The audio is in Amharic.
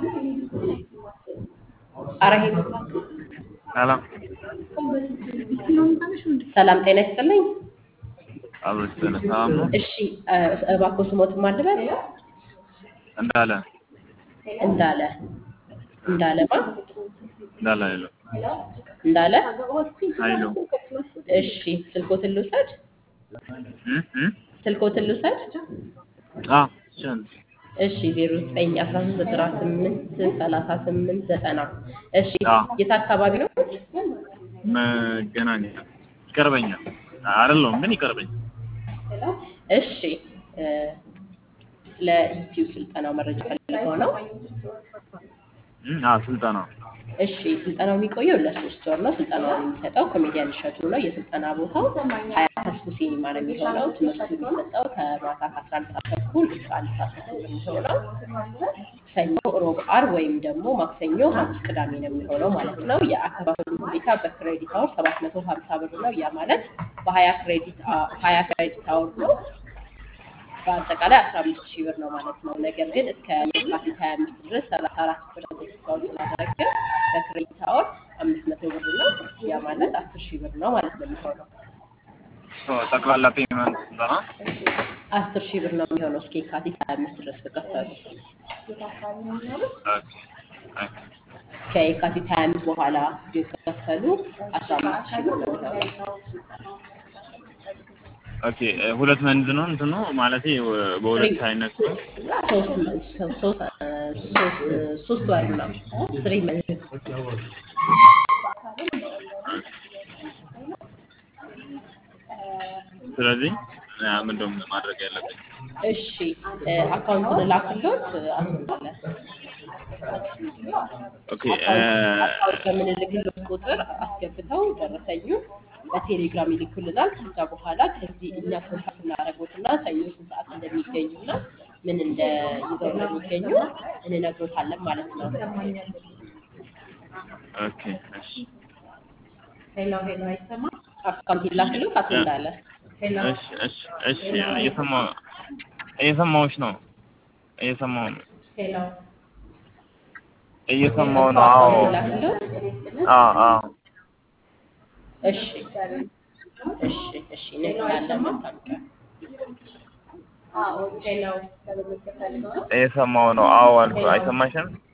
አረሄድ ሰላም ሰላም ጤና ይስጥልኝ። አብሮች ሰላም ነው እሺ እ- እባክዎ ስሞትን ማን ልበል? እንዳለ እንዳለ እንዳለ ማ እንዳለ አይለው እንዳለ አይለው እሺ ስልኮትን ልውሰድ እ እ ስልኮትን ልውሰድ አ ቻን እሺ ዜሮ ዘጠኝ አስራ ሶስት ዘጠና ስምንት ሰላሳ ስምንት ዘጠና እሺ አ የት አካባቢ ነው? መገናኛ ይቀርበኛል አይደለሁም ግን ይቀርበኛል እሺ እ፣ ስለ ዩቲዩብ ስልጠናው መረጃ ፈልገው ነው። እ አ ስልጠና እሺ ስልጠናው የሚቆየው ለሶስት ወር ነው። ስልጠናውን የሚሰጠው ኮሜዲያን እሸቱ ነው። የስልጠና ቦታው ሀያ ተስፉ ሲኒማ ነው የሚሆነው። ትምህርቱ የሚሰጠው ከማታ ከአስራ አንድ ሰዓት ተኩል እስከ አንድ ሰዓት ተኩል ነው የሚሆነው። ሰኞ፣ ሮብ፣ አርብ ወይም ደግሞ ማክሰኞ፣ ሐሙስ፣ ቅዳሜ ነው የሚሆነው ማለት ነው። የአከፋፈሉ ሁኔታ በክሬዲት አወር ሰባት መቶ ሀምሳ ብር ነው። ያ ማለት በሀያ ክሬዲት አ- ሀያ ክሬዲት አወር ነው። በአጠቃላይ አስራ አምስት ሺህ ብር ነው ማለት ነው። ነገር ግን እስከ የካቲት ሀያ አምስት ድረስ ሰላሳ አራት ፐርሰንት ዲስካውንት ስላደረገ በክሬዲት አወር አምስት መቶ ብር ነው። ያ ማለት አስር ሺህ ብር ነው ማለት ነው የሚሆነው። ሶ ጠቅላላ ፔመንት ስልጠና አስር ሺህ ብር ነው የሚሆነው እስከ የካቲት ሀያ አምስት ድረስ ከከፈሉ። ኦኬ ኦኬ ከየካቲት ሀያ አምስት በኋላ የከፈሉ አስራ አምስት ሺህ ብር ነው የሚሆነው። ኦኬ እ፣ ሁለት መንዝ ነው እንትኑ ማለቴ እ፣ በሁለት አይነት ነው ሶስት ሶስት ሶስት ሶስት ወር ነው ስሪ መንዝ ስለዚህ እ፣ ምንድን ነው ማድረግ ያለብኝ እሺ እ፣ አካውንቱን ላክሎት አስወጣለ ኦኬ እ፣ አካውንት በምንልክሎት ቁጥር አስገብተው ደረሰኙ በቴሌግራም ይልኩልናል። ከዛ በኋላ ከዚህ እኛ ኮንታክት እናደርጎትና ሰኞ ስንት ሰዓት እንደሚገኙና ምን እንደ ይዘው እንደሚገኙ እንነግሮታለን ማለት ነው። ኦኬ እሺ ሄሎ ሄሎ፣ አይሰማ አካውንት ይላክሎት አቶ እንዳለ እሺ እሺ እሺ እየሰማሁ እየሰማሁሽ ነው እየሰማሁ ነው ሄሎ እየሰማሁ ነው አዎ አካውንት ይላክሎት። አዎ አዎ እሺ እሺ እሺ፣ እንልካለን ማታወቂያ እየሰማሁ ነው አዎ አልኩ አይሰማሽም